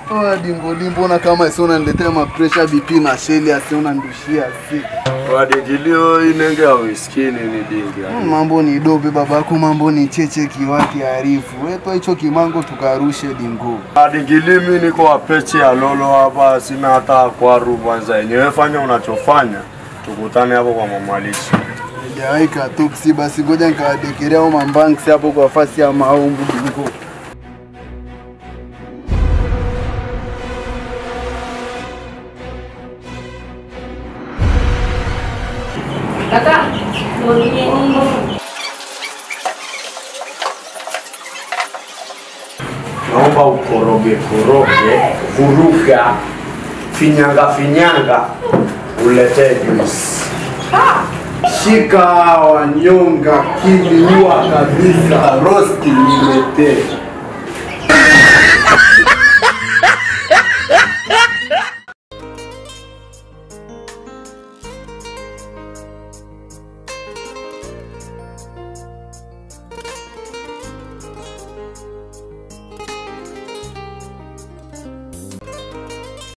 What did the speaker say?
Oa dingo limbo na kama sio unaniletea mapresha BP na sheli asiona ndushia si. Wadingilio inenge hauisikini ni dingi. Mm, Mambo ni dobe babako, mambo ni cheche kiwaki arifu. Wepa hicho kimango tukarushe dingo. Wadingili mi niko wapeche ya lolo hapa, sina hata kwaru kwanza. Yenyewe fanya unachofanya, tukutane hapo kwa mamalishi. Hajawaika tuksi basi ngoja nikawadekerea au mambanks hapo kwa fasi ya maumbu dingo. Kaka, mau nini? Naomba ukoroge koroge, vuruga, finyanga finyanga, uletee juice. Shika wanyonga kiliua kabisa rosti niletee.